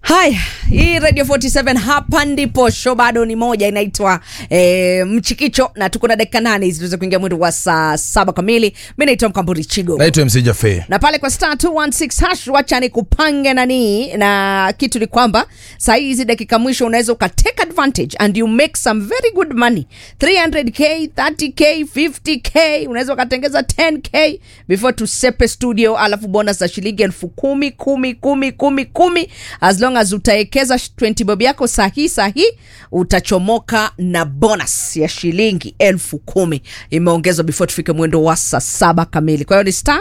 haya hii radio 47 hapa ndipo show bado ni moja inaitwa e, mchikicho na tuko na dakika nane hizi tuweze kuingia mwendo wa saa saba kamili mi naitwa mkamburi chigo naitwa mc jafe na pale kwa star 216 hash wacha ni kupange nani na kitu ni kwamba saa hizi dakika mwisho unaweza uka take advantage and you make some very good money 300k 30k 50k unaweza ukatengeza 10k before tusepe studio alafu bonus za shilingi elfu kumi kumi kumi kumi kumi as long as utaekeza 20 bob yako sahi sahi utachomoka na bonus ya shilingi elfu kumi imeongezwa before tufike mwendo wa saa saba kamili kwa hiyo ni star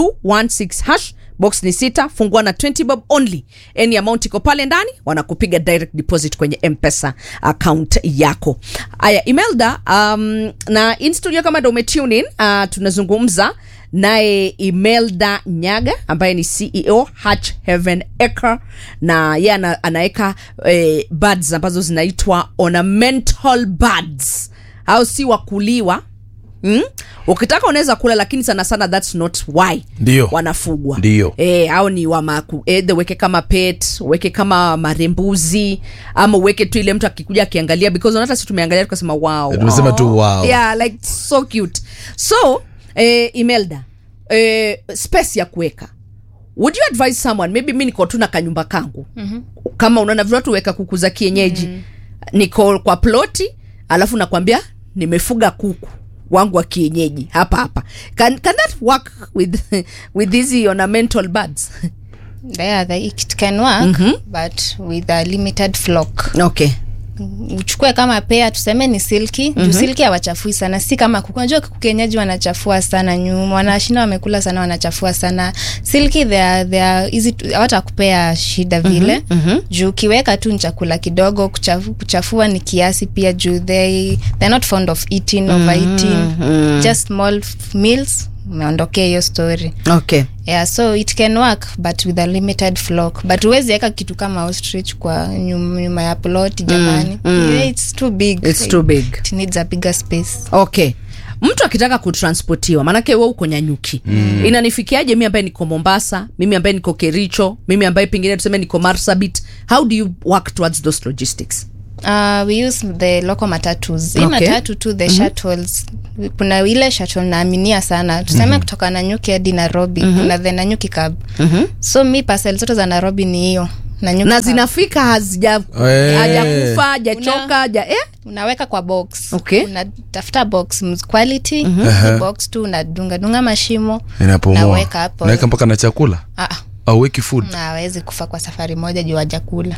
216 hash box ni sita fungua na 20 bob only any amount iko pale ndani wanakupiga direct deposit kwenye mpesa account yako aya imelda um, na in studio kama ndo umetune in uh, tunazungumza naye imelda nyaga ambaye ni ceo hatch heaven acre na ye ana, anaweka eh, birds ambazo zinaitwa ornamental birds au si wakuliwa Mm? ukitaka unaweza kula lakini sana sana thats not why Ndio. wanafugwa Ndio. e, au ni wamaku either weke kama pet weke kama marembuzi ama uweke tu ile mtu akikuja akiangalia because hata si tumeangalia tukasema wow Tumesema tu wow. yeah like so cute so eh, imelda eh, space ya kuweka would you advise someone maybe mi niko tu na kanyumba kangu mm-hmm. kama unaona vile watu weka kuku za kienyeji mm-hmm. niko kwa ploti alafu nakwambia nimefuga kuku wangu wa kienyeji hapa hapa can, can that work with with these ornamental birds yeah, the, it can work but with a limited flock okay uchukue kama pea tuseme ni silki mm-hmm. juu silki hawachafui sana si kama kuku unajua kuku kienyeji wanachafua sana nyuma wanashinda wamekula sana wanachafua sana silki they are, they are easy to- hawatakupea shida vile mm-hmm. juu ukiweka tu ni chakula kidogo kuchafu, kuchafua ni kiasi pia juu they they're not fond of eating overeating just small f- meals umeondokea hiyo story okay yeah so it can work but with a limited flock but huwezi weka kitu kama ostrich kwa nyuma, nyuma ya plot jamani yeah, it's too big It's too big. it needs a bigger space okay mtu akitaka kutransportiwa maanake we uko nyanyuki mm. inanifikiaje mi ambaye niko mombasa mimi ambaye niko kericho mimi ambaye pengine tuseme niko marsabit how do you work towards those logistics uh, we use the local matatus hii Okay. matatu tu the shuttles kuna ile shuttle naaminia sana tuseme kutoka nanyuki hadi nairobi kuna the nanyuki cab so mi pasel zote za nairobi ni hiyo Nanyuki na cab. zinafika hazija Eh. hajakufa hajachoka haja eh? unaweka kwa box Okay. unatafuta box ms- quality mm-hmm. box tu unadungadunga mashimo inapumua naweka hapo naweka mpaka na chakula Ah, ah, auweki food na hawezi kufa kwa safari moja juu wajakula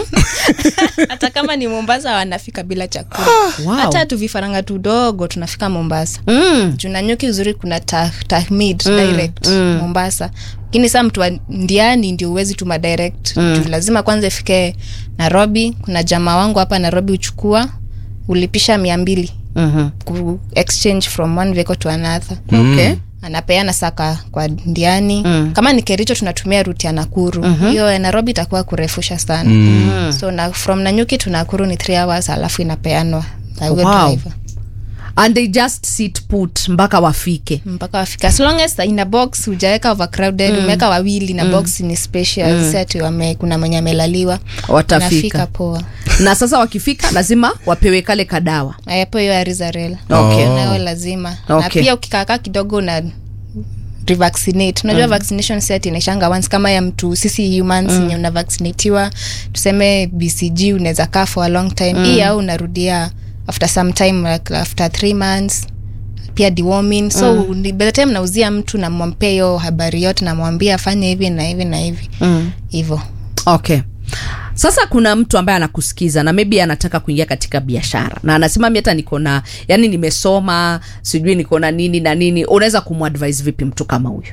hata kama ni mombasa wanafika bila chakula Wow. hata tu vifaranga tudogo tunafika mombasa mm. juu nanyuki uzuri kuna ta- tahmid direct mombasa lakini saa mtu wa ndiani ndio uwezi tuma direct mm. juu lazima kwanza ifike nairobi kuna jamaa wangu hapa nairobi uchukua ulipisha mia mbili mm-hmm. ku exchange from one vehicle to another okay anapeana saka kwa ndiani mm. kama ni kericho tunatumia ruti ya nakuru hiyo mm-hmm. ya nairobi itakuwa kurefusha sana mm. so na, from nanyuki to nakuru ni three hours alafu inapeanwa na huyo Wow. driver and they just sit put mpaka wafike mpaka wafika as long as in a box hujaweka overcrowded mm. umeweka wawili na box ni spacious mm. si ati wame, kuna mwenye amelaliwa Watafika. Unafika poa na sasa wakifika lazima wapewe kale kadawa ayapo hiyo arizarel Okay. nayo lazima na Okay. pia ukikaakaa kidogo na revaccinate unajua mm. vaccination set inaishanga once kama ya mtu sisi humans mm. una vaccinatiwa tuseme bcg unaweza kaa for a long time mm. hii au unarudia after some time like after three months pia deworming so mm. by the time nauzia mtu namwampea hiyo habari yote namwambia afanye hivi na hivi na hivi hivo okay sasa kuna mtu ambaye anakusikiza na maybe anataka kuingia katika biashara na anasema mi hata niko na yani nimesoma sijui niko na nini na nini unaweza kumwadvise vipi mtu kama huyu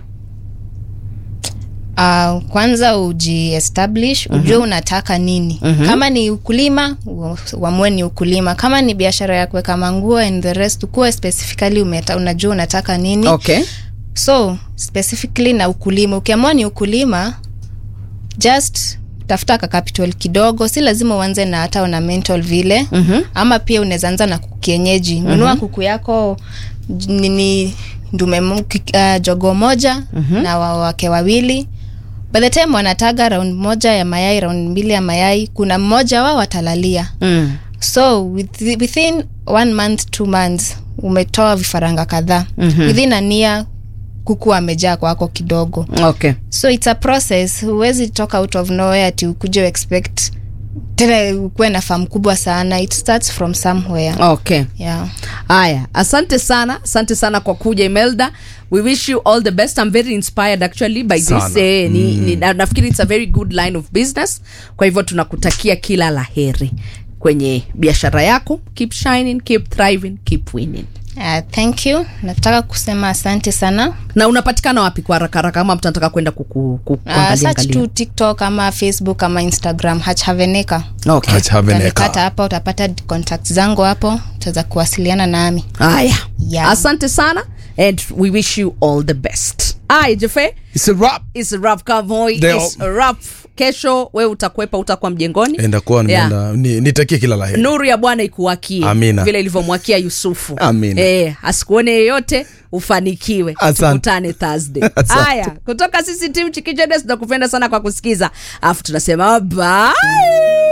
Uh, kwanza ujiestablish ujue mm-hmm. unataka nini mm-hmm. kama ni ukulima u- uamue ni ukulima kama ni biashara ya kuweka manguo and the rest ukuwe specifically umeta, unajua unataka nini okay so specifically na ukulima ukiamua ni ukulima just tafuta ka capital kidogo si lazima uanze na hata ornamental vile mm-hmm. ama pia unaweza anza na kuku kienyeji nunua mm-hmm. kuku yako j- nini ndume mo- ki- uh, jogo moja mm-hmm. na wa- wake wawili by the time wanataga round moja ya mayai round mbili ya mayai kuna mmoja wao watalalia mm. so with, within one month two months umetoa vifaranga kadhaa mm-hmm. within ania kuku amejaa kwako kidogo okay so it's a process huwezi toka out of nowhere ati ukuje expect tena ukuwe na famu kubwa sana it starts from somewhere okay yeah. haya asante sana asante sana kwa kuja imelda we wish you all the best i'm very inspired actually by this Sana. eh, ni, ni, na, nafikiri it's a very good line of business kwa hivyo tunakutakia kila la heri kwenye biashara yako keep shining keep thriving keep winning Uh, thank you nataka kusema asante sana na unapatikana wapi kwa haraka haraka kama mtu anataka kwenda kuku- ku- uh, kuangalia search angalia? tu tiktok ama facebook ama instagram hachhaveneka okay Acha Veneka. utanipata hapa utapata contact zangu hapo utaweza kuwasiliana nami haya Yeah. asante sana and we wish you all the best ay jefe It's a wrap. is rap cowboy Leo. is rap kesho we utakwepa utakuwa mjengoni Enda kuwa Yeah. nimeenda ni, nitakie kila la heri. nuru ya bwana ikuwakie Amina. vile ilivyomwakia yusufu Amina. Eh, asikuone yeyote ufanikiwe Asante. tukutane thursday Asante. haya kutoka sisi tim chikichedes tunakupenda sana kwa kusikiza alafu tunasema bye